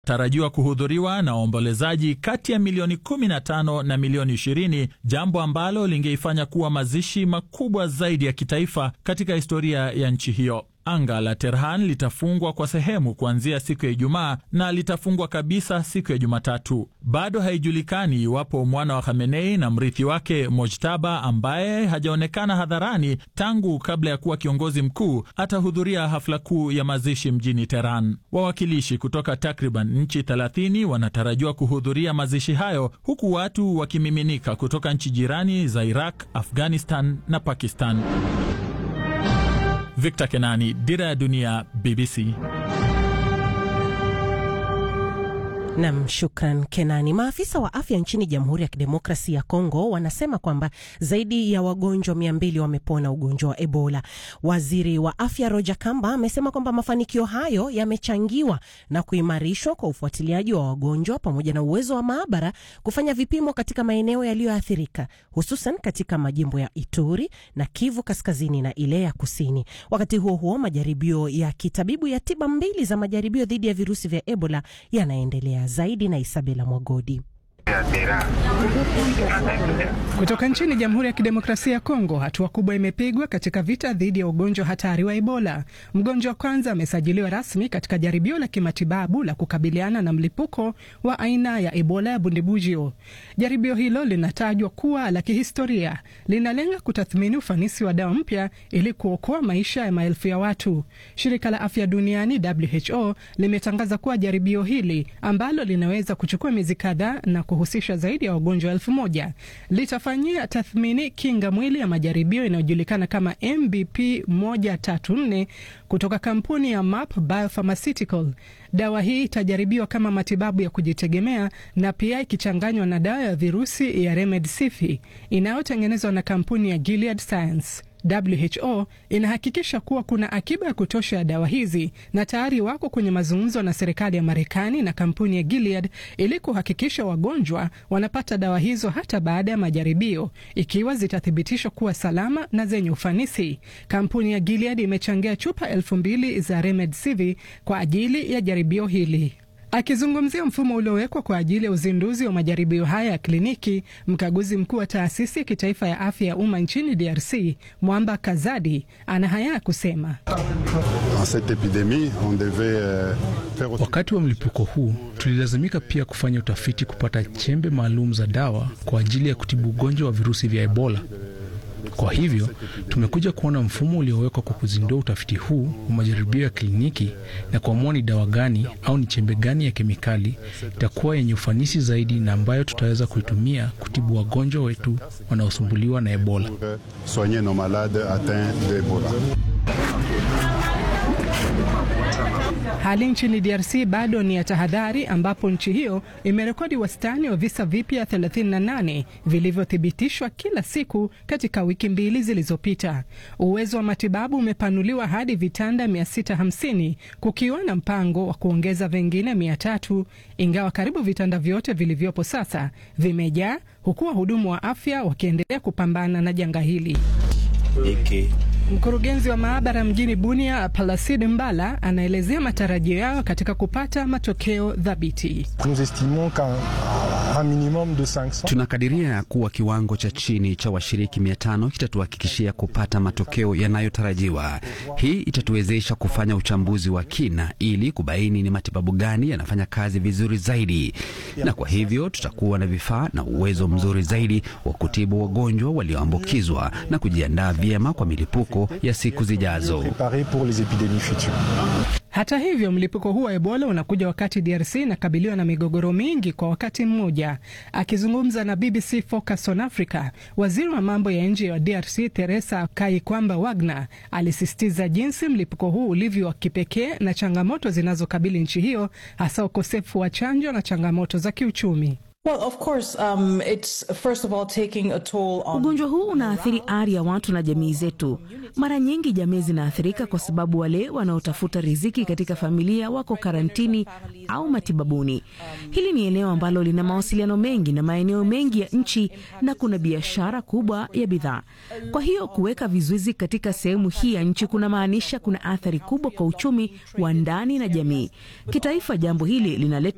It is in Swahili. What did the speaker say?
tarajiwa kuhudhuriwa na waombolezaji kati ya milioni 15 na milioni 20, jambo ambalo lingeifanya kuwa mazishi makubwa zaidi ya kitaifa katika historia ya nchi hiyo. Anga la Tehran litafungwa kwa sehemu kuanzia siku ya Ijumaa na litafungwa kabisa siku ya Jumatatu. Bado haijulikani iwapo mwana wa Khamenei na mrithi wake Mojtaba, ambaye hajaonekana hadharani tangu kabla ya kuwa kiongozi mkuu, atahudhuria hafla kuu ya mazishi mjini Tehran. Wawakilishi kutoka takriban nchi 30 wanatarajiwa kuhudhuria mazishi hayo, huku watu wakimiminika kutoka nchi jirani za Iraq, Afghanistan na Pakistan. Victor Kenani, Dira ya Dunia, BBC. Nam, shukran Kenani. Maafisa wa afya nchini Jamhuri ya Kidemokrasi ya Kongo wanasema kwamba zaidi ya wagonjwa mia mbili wamepona ugonjwa wa Ebola. Waziri wa afya Roger Kamba amesema kwamba mafanikio hayo yamechangiwa na kuimarishwa kwa ufuatiliaji wa wagonjwa pamoja na uwezo wa maabara kufanya vipimo katika maeneo yaliyoathirika, hususan katika majimbo ya Ituri na Kivu Kaskazini na ile ya Kusini. Wakati huo huo, majaribio ya kitabibu ya tiba mbili za majaribio dhidi ya virusi vya Ebola yanaendelea zaidi na Isabela Mwagodi. Kutoka nchini Jamhuri ya Kidemokrasia ya Kongo, hatua kubwa imepigwa katika vita dhidi ya ugonjwa hatari wa Ebola. Mgonjwa wa kwanza amesajiliwa rasmi katika jaribio la kimatibabu la kukabiliana na mlipuko wa aina ya Ebola ya Bundibugyo. Jaribio hilo linatajwa kuwa la kihistoria, linalenga kutathmini ufanisi wa dawa mpya ili kuokoa maisha ya maelfu ya watu. Shirika la Afya Duniani WHO limetangaza kuwa jaribio hili ambalo linaweza kuchukua miezi kadhaa na kuhusisha zaidi ya wagonjwa elfu moja litafanyia tathmini kinga mwili ya majaribio inayojulikana kama MBP 134 kutoka kampuni ya MAP Biopharmaceutical. Dawa hii itajaribiwa kama matibabu ya kujitegemea na pia ikichanganywa na dawa ya virusi ya Remdesivir inayotengenezwa na kampuni ya Gilead Science. WHO inahakikisha kuwa kuna akiba ya kutosha ya dawa hizi na tayari wako kwenye mazungumzo na serikali ya Marekani na kampuni ya Gilead ili kuhakikisha wagonjwa wanapata dawa hizo hata baada ya majaribio, ikiwa zitathibitishwa kuwa salama na zenye ufanisi. Kampuni ya Gilead imechangia chupa elfu mbili za Remdesivir kwa ajili ya jaribio hili. Akizungumzia mfumo uliowekwa kwa ajili ya uzinduzi wa majaribio haya ya kliniki, mkaguzi mkuu wa taasisi ya kitaifa ya afya ya umma nchini DRC Mwamba Kazadi ana haya ya kusema. Wakati wa mlipuko huu tulilazimika pia kufanya utafiti kupata chembe maalum za dawa kwa ajili ya kutibu ugonjwa wa virusi vya Ebola. Kwa hivyo tumekuja kuona mfumo uliowekwa kwa kuzindua utafiti huu wa majaribio ya kliniki na kuamua ni dawa gani au ni chembe gani ya kemikali itakuwa yenye ufanisi zaidi na ambayo tutaweza kuitumia kutibu wagonjwa wetu wanaosumbuliwa na Ebola. Hali nchini DRC bado ni ya tahadhari, ambapo nchi hiyo imerekodi wastani wa visa vipya 38 vilivyothibitishwa kila siku katika wiki mbili zilizopita. Uwezo wa matibabu umepanuliwa hadi vitanda 650 kukiwa na mpango wa kuongeza vingine 300, ingawa karibu vitanda vyote vilivyopo sasa vimejaa, huku wahudumu wa afya wakiendelea kupambana na janga hili. Eke. Mkurugenzi wa maabara mjini Bunia, Placide Mbala, anaelezea matarajio yao katika kupata matokeo thabiti. Tunakadiria kuwa kiwango cha chini cha washiriki mia tano kitatuhakikishia kupata matokeo yanayotarajiwa. Hii itatuwezesha kufanya uchambuzi wa kina ili kubaini ni matibabu gani yanafanya kazi vizuri zaidi, na kwa hivyo tutakuwa na vifaa na uwezo mzuri zaidi wa kutibu wagonjwa walioambukizwa na kujiandaa vyema kwa milipuko ya siku zijazo. Hata hivyo, mlipuko huu wa Ebola unakuja wakati DRC inakabiliwa na migogoro mingi kwa wakati mmoja. Akizungumza na BBC Focus on Africa, waziri wa mambo ya nje wa DRC Teresa Kaikwamba Wagner alisisitiza jinsi mlipuko huu ulivyo wa kipekee na changamoto zinazokabili nchi hiyo, hasa ukosefu wa chanjo na changamoto za kiuchumi. Well, of course, um, it's first of all taking a toll on... Ugonjwa huu unaathiri ari ya watu na jamii zetu. Mara nyingi jamii zinaathirika kwa sababu wale wanaotafuta riziki katika familia wako karantini au matibabuni. Hili ni eneo ambalo lina mawasiliano mengi na maeneo mengi ya nchi na kuna biashara kubwa ya bidhaa. Kwa hiyo kuweka vizuizi katika sehemu hii ya nchi kuna maanisha kuna athari kubwa kwa uchumi wa ndani na jamii. Kitaifa, jambo hili linaleta